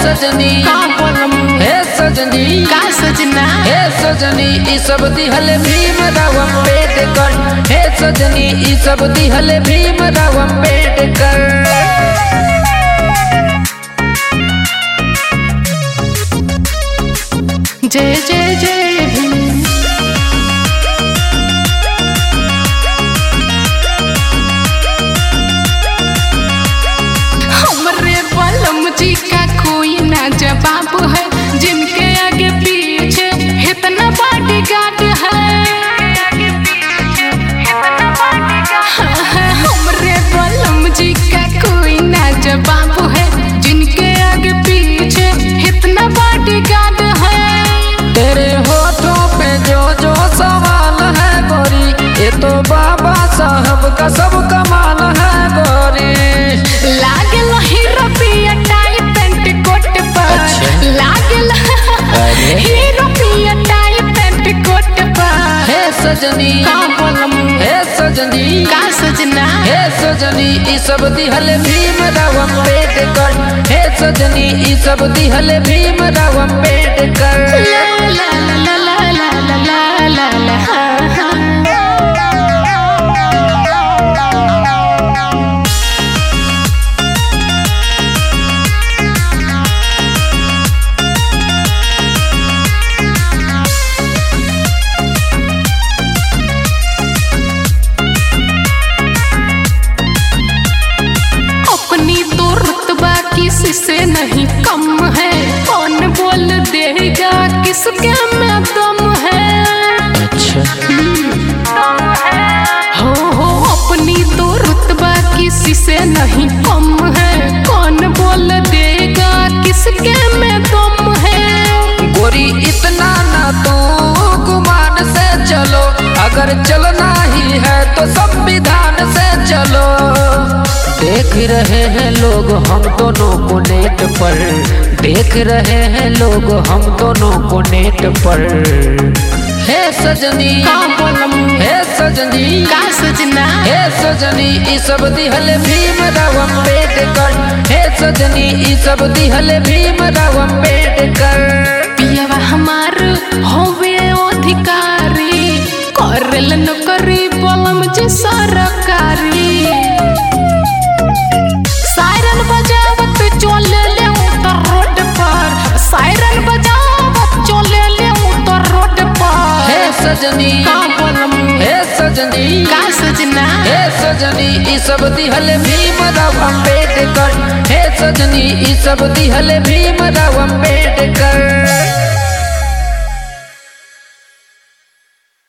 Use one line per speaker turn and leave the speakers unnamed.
सजनी
का बोलम
हे सजनी
का सजना
हे सजनी ई सब दिहल भीम राव अम्बेडकर हे सजनी ई सब दिहल भीम राव अम्बेडकर
जय जय जय भीम हमरे बलम जी का कोई ना जवाब है जिनके आगे पीछे इतना बॉडी गार्ड है हमरे बलम जी का कोई ना जवाब है जिनके आगे पीछे इतना बॉडी गार्ड है
तेरे होठों पे जो जो सवाल है गोरी ये तो बाबा साहब का सब कमाल है गोरी
लागल हीरो पिया टाई पेंट कोट पर
अच्छा।
लागल
अरे।
हीरो पिया टाई पेंट कोट पर
हे सजनी
का बोलम
हे सजनी
का सजना
हे सजनी ई सब दिहल भीम राव अम्बेडकर हे सजनी ई सब दिहल भीम राव अम्बेडकर
ला ला ला ला ला ला ला ला ला हा, हा। अपनी तो रुतबा किसी से नहीं कम है कौन बोल देगा किसके में दम है
अच्छा
हो हो अपनी तो रुतबा किसी से नहीं कम है कौन बोल देगा किसके में दम है
गोरी इतना ना तो गुमान से चलो अगर चलना ही है तो संविधान से चलो देख रहे हैं लोग हम दोनों को नेट पर देख रहे हैं लोग हम दोनों को नेट पर हे सजनी
का बोलम
हे सजनी
का सजना
हे सजनी ई सब दिहल भीम राव अम्बेडकर हे सजनी ई सब दिहल भीम राव अम्बेडकर
पियवा हमार होवे अधिकारी करल नौकरी बोलम जे सरकारी सायरन बजावत चले ले उतर रोड पर सायरन बजावत चले ले उतर रोड पर
हे सजनी
का बोलम
हे सजनी
का सजना
हे सजनी ई सब दिहल भीम राव अम्बेडकर हे सजनी ई सब दिहल भीम राव अम्बेडकर